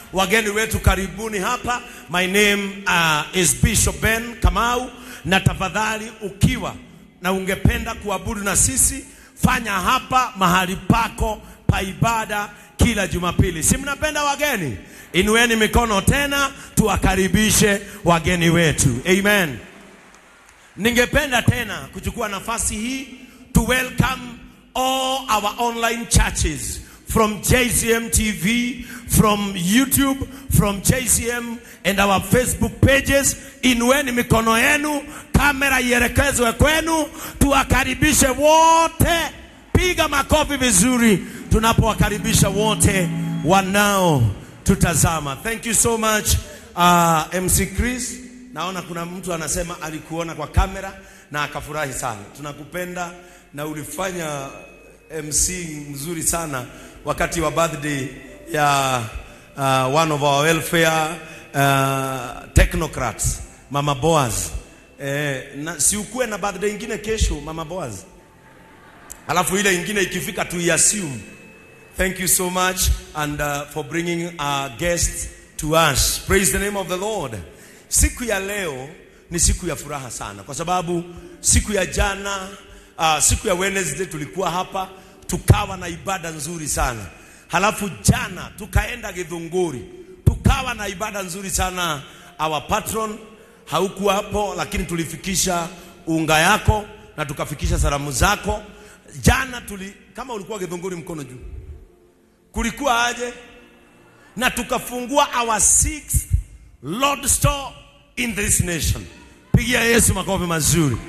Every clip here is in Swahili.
wageni wetu karibuni hapa. My name uh, is Bishop Ben Kamau, na tafadhali ukiwa na ungependa kuabudu na sisi, fanya hapa mahali pako pa ibada kila Jumapili. Si mnapenda wageni? Inueni mikono tena, tuwakaribishe wageni wetu. Amen. Ningependa tena kuchukua nafasi hii to welcome all our online churches from JCM TV, from YouTube, from JCM and our Facebook pages. Inueni mikono yenu, kamera ielekezwe kwenu, tuwakaribishe wote. Piga makofi vizuri tunapowakaribisha wote wanao tutazama. Thank you so much uh, MC Chris. Naona kuna mtu anasema alikuona kwa kamera na akafurahi sana. Tunakupenda na ulifanya MC mzuri sana wakati wa birthday ya uh, one of our welfare uh, technocrats Mama Boaz. Eh, na si ukuwe na birthday ingine kesho Mama Boaz, alafu ile ingine ikifika tu assume. Thank you so much and uh, for bringing our guests to us. Praise the name of the Lord. Siku ya leo ni siku ya furaha sana kwa sababu siku ya jana uh, siku ya Wednesday tulikuwa hapa tukawa na ibada nzuri sana. Halafu jana tukaenda Githunguri tukawa na ibada nzuri sana. Our patron haukuwa hapo, lakini tulifikisha unga yako na tukafikisha salamu zako. Jana tuli, kama ulikuwa Githunguri, mkono juu, kulikuwa aje? Na tukafungua our sixth Lord store in this nation. Pigia Yesu makofi mazuri.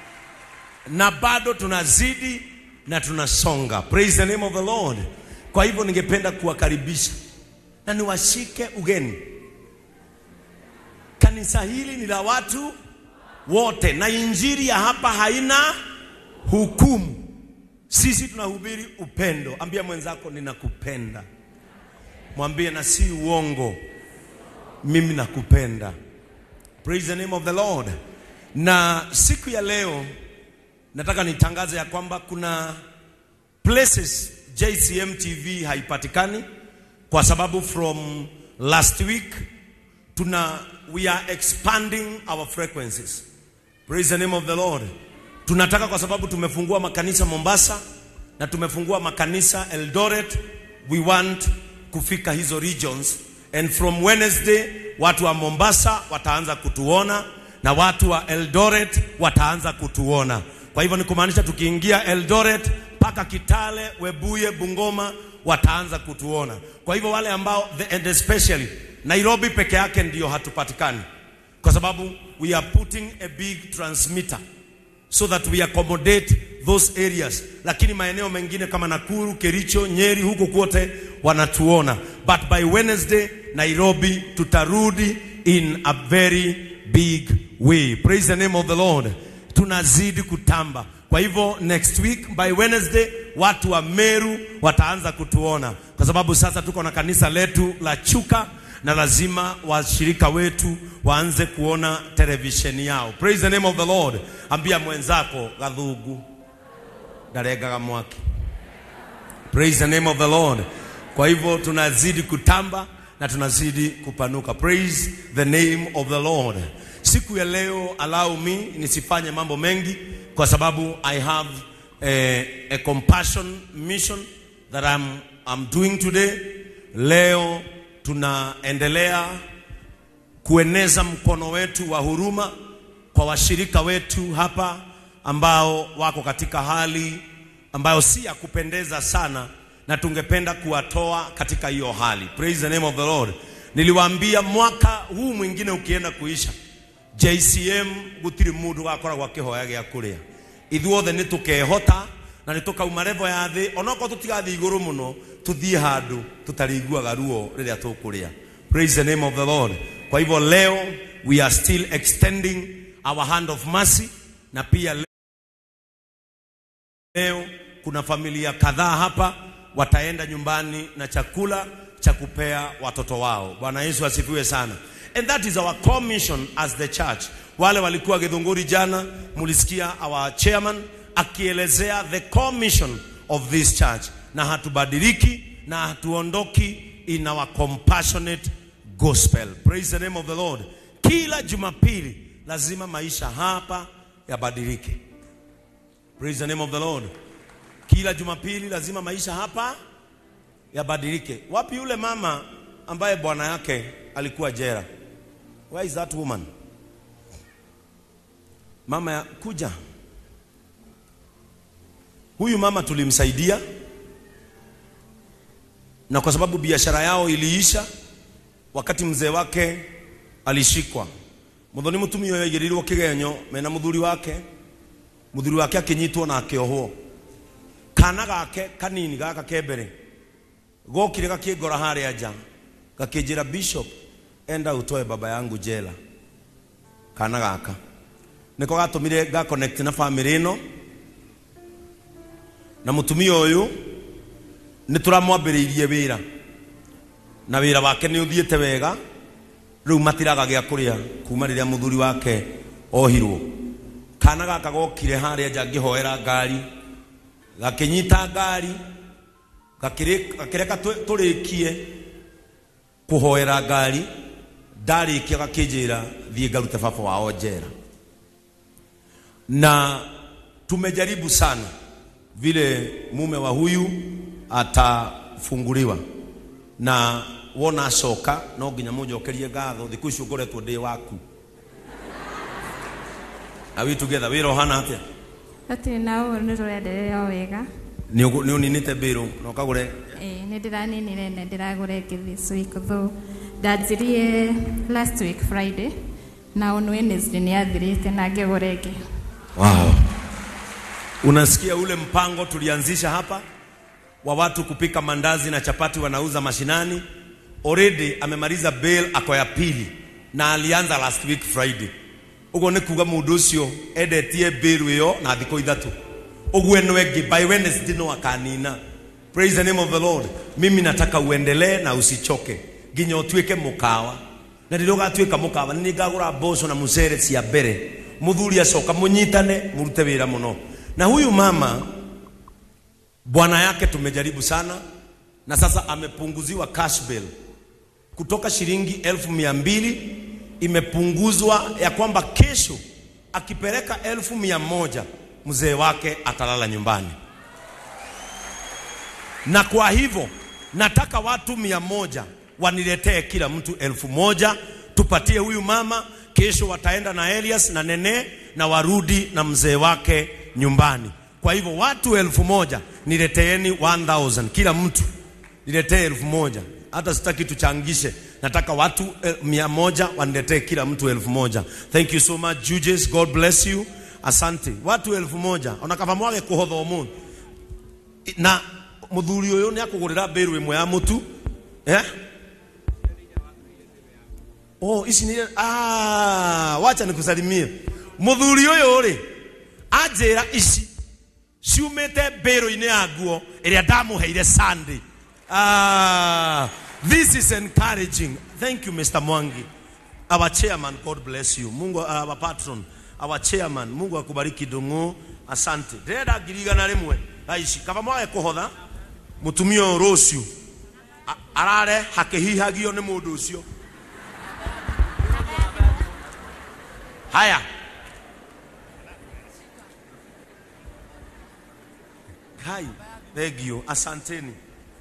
Na bado tunazidi na tunasonga. Praise the name of the Lord. Kwa hivyo ningependa kuwakaribisha na niwashike ugeni. Kanisa hili ni la watu wote, na injili ya hapa haina hukumu. Sisi tunahubiri upendo. Ambia mwenzako ninakupenda, mwambie na si uongo, mimi nakupenda. Praise the name of the Lord. Na siku ya leo nataka nitangaze ya kwamba kuna places JCM TV haipatikani kwa sababu from last week tuna we are expanding our frequencies. Praise the name of the Lord. Tunataka kwa sababu tumefungua makanisa Mombasa na tumefungua makanisa Eldoret, we want kufika hizo regions and from Wednesday watu wa Mombasa wataanza kutuona na watu wa Eldoret wataanza kutuona. Kwa hivyo ni kumaanisha tukiingia Eldoret mpaka Kitale, Webuye, Bungoma wataanza kutuona. Kwa hivyo wale ambao the, and especially Nairobi peke yake ndio hatupatikani, kwa sababu we are putting a big transmitter so that we accommodate those areas, lakini maeneo mengine kama Nakuru, Kericho, Nyeri, huko kwote wanatuona, but by Wednesday Nairobi tutarudi in a very big way. Praise the name of the Lord. Tunazidi kutamba. Kwa hivyo next week by Wednesday watu wa Meru wataanza kutuona, kwa sababu sasa tuko na kanisa letu la Chuka na lazima washirika wetu waanze kuona televisheni yao. Praise the name of the Lord. Ambia mwenzako gathugu ndarengaga mwaki. Praise the name of the Lord. Kwa hivyo tunazidi kutamba na tunazidi kupanuka. Praise the name of the Lord. Siku ya leo allow me nisifanye mambo mengi kwa sababu I have a, a compassion mission that I'm, I'm doing today. Leo tunaendelea kueneza mkono wetu wa huruma kwa washirika wetu hapa ambao wako katika hali ambayo si ya kupendeza sana, na tungependa kuwatoa katika hiyo hali. Praise the name of the Lord. Niliwaambia mwaka huu mwingine ukienda kuisha, JCM gutiri mundu gakoragwo akihoya gĩa kũrĩa ithuothe nĩ tũkehota na nĩ tũkauma revo ya thĩ onokorwo tũtigathiĩ igũrũ mũno tũthiĩ handũ tũtarĩiguaga ruo rĩrĩa tũkũrĩa praise the name of the lord kwa hivyo leo we are still extending our hand of mercy na pia leo kuna familia kadhaa hapa wataenda nyumbani na chakula cha kupea watoto wao bwana yesu asifiwe sana and that is our core mission as the church wale walikuwa githunguri jana mulisikia our chairman akielezea the core mission of this church na hatubadiliki na hatuondoki in our compassionate gospel. Praise the name of the Lord. Kila Jumapili lazima maisha hapa yabadilike. Praise the name of the Lord. Kila Jumapili lazima maisha hapa yabadilike. Wapi yule mama ambaye bwana yake alikuwa jera? Where is that woman? Mama ya kuja. Huyu mama tulimsaidia, na kwa sababu biashara yao iliisha wakati mzee wake alishikwa muthoni mutumia uyu aigirirwo kigenyo mena muthuri wake muthuri wake akinyitwo na akiohwo kana gake kanini gaka kembere gokire gakingora haria nja gakinjira bishop enda utoe baba yangu jela kana gaka niko gatumire ga connect na family ino na mutumia uyu ni turamwambiriirie wira na wira wake ni uthiite wega riu matiraga gya kuria kuma riria muthuri wake ohirwo kana gaka gokire haria nja ngihoera ngari gakinyita ngari gakireka turikie kuhoera ngari ndarikia gakinjira thie ngarute baba wao njera na tumejaribu sana vile mume wa huyu atafunguliwa na wona acoka no nginya munjokerie ngatho thiku icio ngoretwo ndi waku are we together wira uhana atia Hatirĩ na ũũ nĩ rũrenderea o wega ni ni uninite biru na ukagure ĩĩ nĩ ndĩraninire na ndĩragũre ngĩ this week though ndanjirie last week friday na on wednesday nĩ athirĩte na ngĩgũre ngĩ wow unasikia ule mpango tulianzisha hapa wa watu kupika mandazi na chapati wanauza mashinani already amemaliza bail ako ya pili na alianza last week friday uguo nĩ kuga mũndũ ũcio endetie bail ĩyo na thikũ ithatu ũguo ĩno ĩngĩ by wednesday no akanina praise the name of the lord mimi nataka uendelee na usichoke nginya ũtuĩke mũkawa na rĩrĩa ũgatuĩka mũkawa nĩ ngagũra mboco na mũcere cia mbere mũthuri acoka mũnyitane mũrute wĩra mũno na huyu mama bwana yake tumejaribu sana na sasa amepunguziwa cash bill kutoka shilingi elfu mia mbili imepunguzwa ya kwamba kesho akipeleka elfu mia moja mzee wake atalala nyumbani na kwa hivyo nataka watu mia moja waniletee kila mtu elfu moja tupatie huyu mama kesho wataenda na Elias na Nene na warudi na mzee wake nyumbani kwa hivyo watu elfu moja nileteeni 1000 kila mtu niletee elfu moja hata sitaki tuchangishe nataka watu eh, mia moja waniletee kila mtu elfu moja thank you so much judges god bless you asante watu elfu moja onakava mwage kuhotha umuthi na muthuri uyu ni akugurira mbiru imwe ya mutu eh? oh ici ni ah, wacha nikusalimie muthuri uyu ri anjira ici ciumite mbĩrũ-inĩ ya nguo ĩrĩa ndamuheire Sunday ah, this is encouraging thank you Mr. Mwangi our chairman God bless you Mungu our patron our chairman Mungu akubariki ndung'u asante ndĩrenda ngiri igana rĩmwe aici kaba mwage kũhotha mũtumia ũyũ rũciũ a- arare hakĩhihagio nĩ mũndũ ũcio haya Hai, thank you. Asanteni.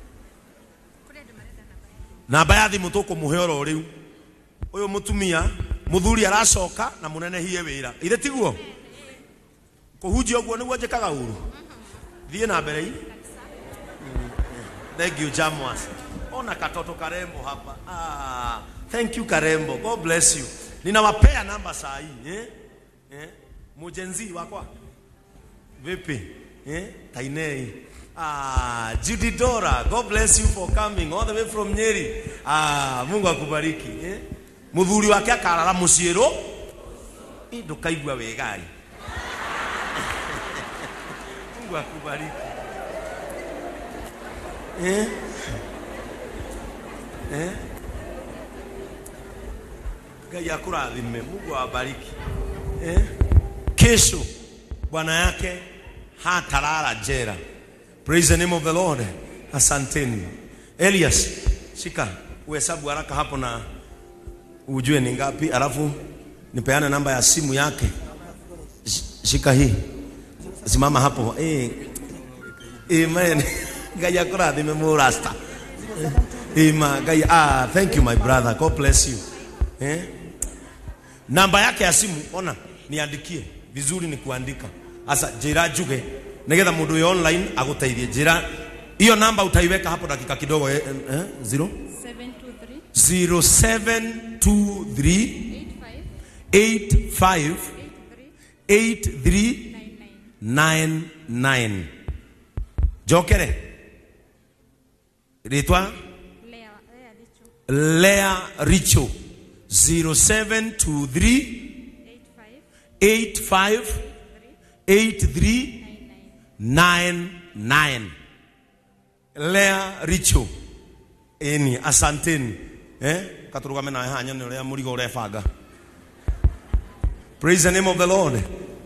Namba ya thimũ tũkũmũhe oro rĩu. Ũyũ mũtumia, mũthuri aracoka na mũnenehie wĩra. Ire tiguo? Kũhunjia ũguo nĩguo njĩkaga ũru. Thiĩ na mbere hii. Mm, Thank you Jamwas. Ona katoto karembo hapa. Ah, thank you Karembo. God bless you. Ninawapea namba saa hii, eh? Eh? Mujenzi wakwa. Vipi? Eh? Tainei. Ah, Judy Dora, God bless you for coming all the way from Nyeri. Ah, Mungu akubariki. Eh? Muthuri wake akarara muciĩrũ. Ĩ ndũkaigua wegai. Mungu akubariki. Eh? Eh? Ngai akurathime. Mungu awabariki. Eh? Kesho bwana yake hatalala jera. Praise the name of the Lord. Asanteni. Elias, shika uhesabu haraka hapo na ujue ni ngapi, alafu nipeane namba ya simu yake. Sh- Shika hii, simama hapo. Eh, amen. Ngai akurathime murasta. Ima, Ngai, ah, thank you my brother. God bless you. Eh? Namba yake ya simu ona, niandikie vizuri, ni kuandika asa njira njuge nigetha mundu uyu online aguteithie njira hiyo namba utaiweka hapo dakika kidogo eh, eh, zero 723 0723 85 85 83 99 jokere ritwa Lea, Lea Dicho Lea Richo 0723 85 85 83 99 Lea Richo eni asanteni eh katurugame nawe hanya ni uria murigo urebanga praise the name of the lord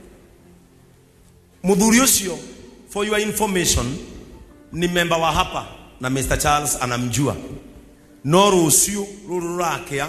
muthuri ucio for your information ni memba wa hapa na Mr Charles anamjua no rucio ruru rurakia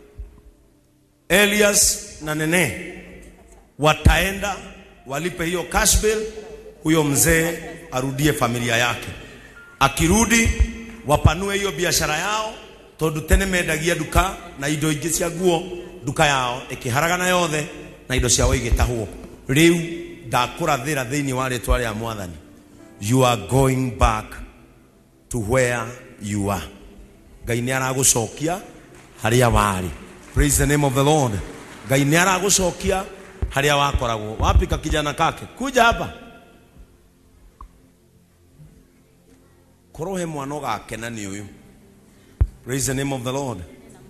Elias na Nene wataenda walipe hiyo cash bill, huyo mzee arudie familia yake. Akirudi wapanue hiyo biashara yao, tondu tene mendagia duka na indo ingĩ cia nguo duka yao ĩkĩharagana yothe na indo ciao igĩtahwo. Rĩu ndakũrathĩra thĩinĩ wa rĩtwa rĩa Mwathani, you are going back to where you are. Ngai nĩ aragũcokia harĩa warĩ. Praise the name of the Lord. Ngai nĩ aragũcokia harĩa wakoragwo. Wapi ka kijana kake? Kuja hapa. Korwo he mwana ũgakena nĩ ũyũ. Praise the name of the Lord.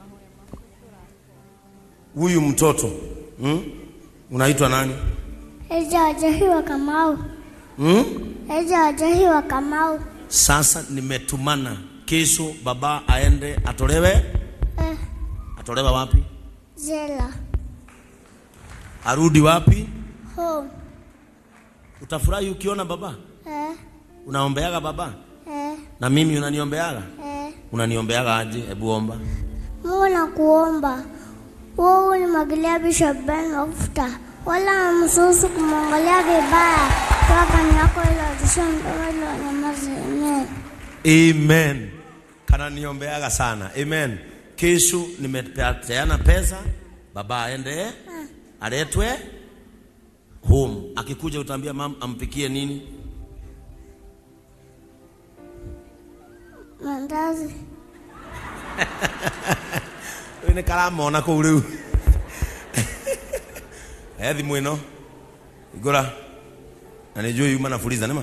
Huyu mtoto hmm? Unaitwa nani? Eja wajahiwa Kamau. Hmm? Eja wajahiwa Kamau. Sasa nimetumana kesho baba aende atolewe. Eh, Atolewa wapi? Zela. Arudi wapi? Home. Utafurahi ukiona baba? Eh, Unaombeaga baba? eh, Na mimi unaniombeaga? eh. Unaniombeaga aje? Hebu omba. Mungu nakuomba. Wewe ulimwagilia Bishop Ben mafuta. Wala msusu kumwangalia vibaya. Kwa kani yako ile tushambe ile nyamaze. Amen. Amen. Kana niombeaga sana. Amen. Kesho nimepeana pesa, baba aende aletwe home. Akikuja utaambia mam ampikie nini? Mandazi. Ũyũ nĩ karamona kũu rĩu he thimũ ĩno igũra na nĩ njũĩ yuma na fuliza nĩma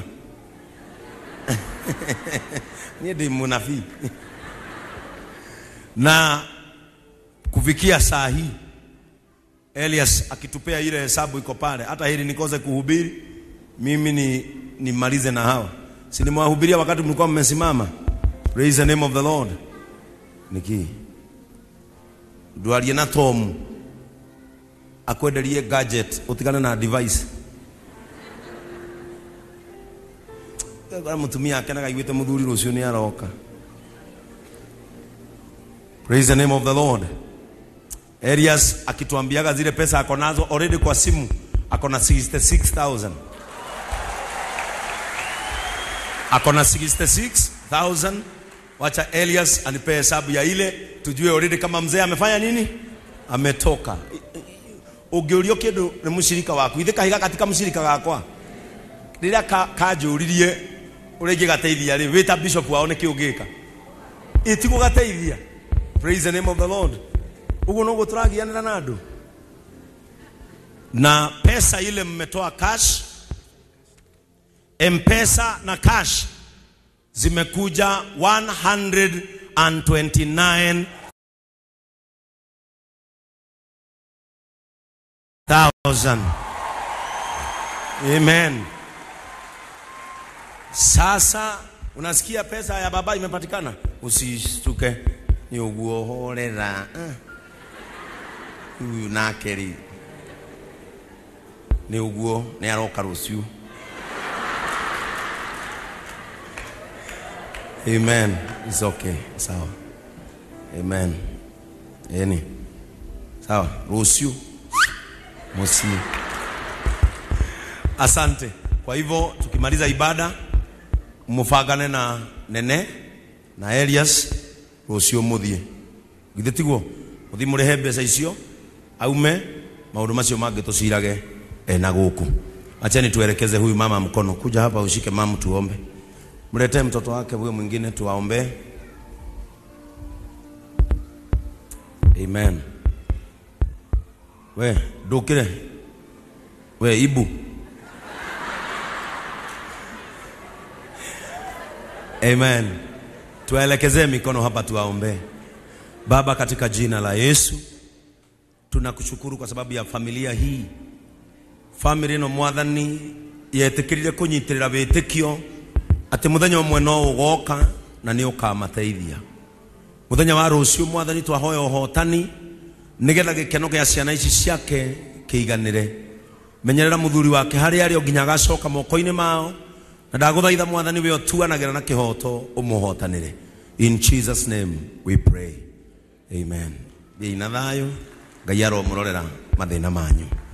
niĩ ndĩ mũnabii na kufikia saa hii Elias akitupea ile hesabu iko pale, hata hili nikose kuhubiri mimi ni nimalize na hawa, si nimewahubiria wakati mlikuwa mmesimama. Praise the name of the Lord. Niki ndwarie na Tom akwenderie gadget utigane na device Kwa mutumia akenaga iguite muthuri rucio ni aroka. Praise the name of the Lord. Elias akituambiaga zile pesa ako nazo already kwa simu ako na 66000 ako na 66000 wacha Elias anipe hesabu ya ile tujue already kama mzee amefanya nini ametoka ungiurio kindu ni mushirika waku ithe kahiga katika mushirika gakwa riria kanjuririe uria ingigateithia ri wita bishop wao niki ungika itigugateithia praise the name of the lord uguo noguo turagianira na andu na pesa ile mmetoa cash mpesa na cash zimekuja 129 thousand. Amen. Sasa unasikia pesa ya baba imepatikana, usishtuke, ni uguo horera Ah. huyu nake ri ni uguo ni aroka ruciu. Amen. It's okay. Sawa. amen eni sawa ruhusiu mosi asante kwa hivyo tukimaliza ibada mufangane na nene na elias rucio muthie githä tiguo må thiä må rä he mbeca icio aume maå ndå macio mangä tå cirage ena gå kå achani tuelekeze huyu mama mkono kuja hapa ushike mama tuombe mletee mtoto wake huyo mwingine tuwaombee amen we ndukire we ibu amen tuwaelekezee mikono hapa tuwaombee baba katika jina la yesu tunakushukuru kwa sababu ya familia hii family ĩno mwathani yetĩkĩrire kũnyitĩrĩra wĩtĩkio atĩ mũthenya ũmwe no ũgoka na nĩ ũkamateithia mũthenya wa rũciũ mwathani twahoya ũhotani nĩgetha gĩkeno gĩa ciana ici ciake kĩiganĩre menyerera mũthuri wake harĩa arĩ o nginya agacoka moko-inĩ mao na ndagũthaitha mwathani we ũtuanagĩra na kĩhoto ũmũhotanĩre in jesus name we pray amen thiĩi na thayũ ngai aromũrorera mathĩna manyu